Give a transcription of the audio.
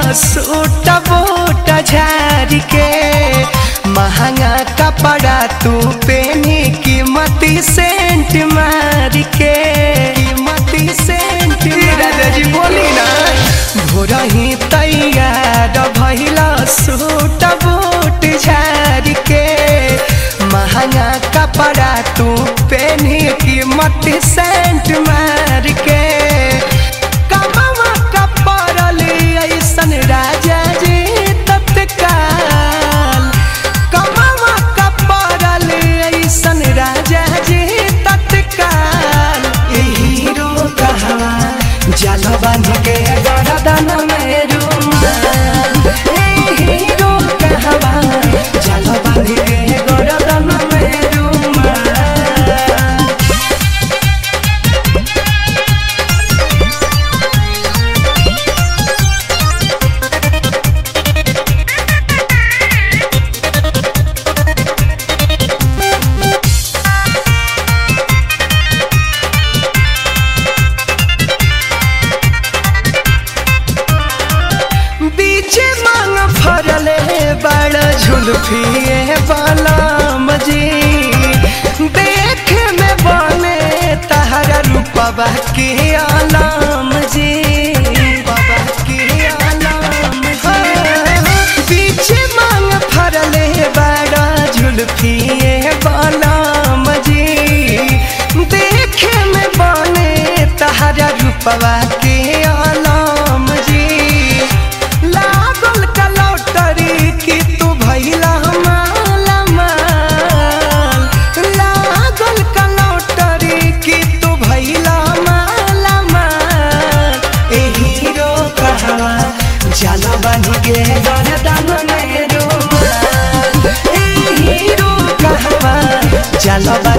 suit boot झाड़ के महंगा कपड़ा तू पेनी कीमती सेंट मार के कीमती सेंट राजा जी बोली ना भोरा ही तैयार भैला सूट बूट झाड़ के महंगा कपड़ा तू पेनी कीमती सेंट मार के कमवा कपड़ल ऐसन राजा जी तत्काल कमवा कपड़ल ऐसन राजा जी तत्काल ए हीरो कहवा जल बांध के गरदन में रुमाल ए हीरो कहवा जल बांध के गरदन में रुमाल बीच मांग फरले बड़ झुलफिए बालाम जी देख में बने तहरा रूपवा के आलाम जी बाबा के आलाम जी बीच मांग फरले बड़ा झुलफिए बालाम जी देख में बने तहरा रूपवा के आलाम जी लागल कलौटरी कि तू भैला माला माल लागल कलौटरी कि तू भैला माला माल ए हीरो कहवा जाला बन के गरदन में रुमाल ए हीरो कहवा जाला बन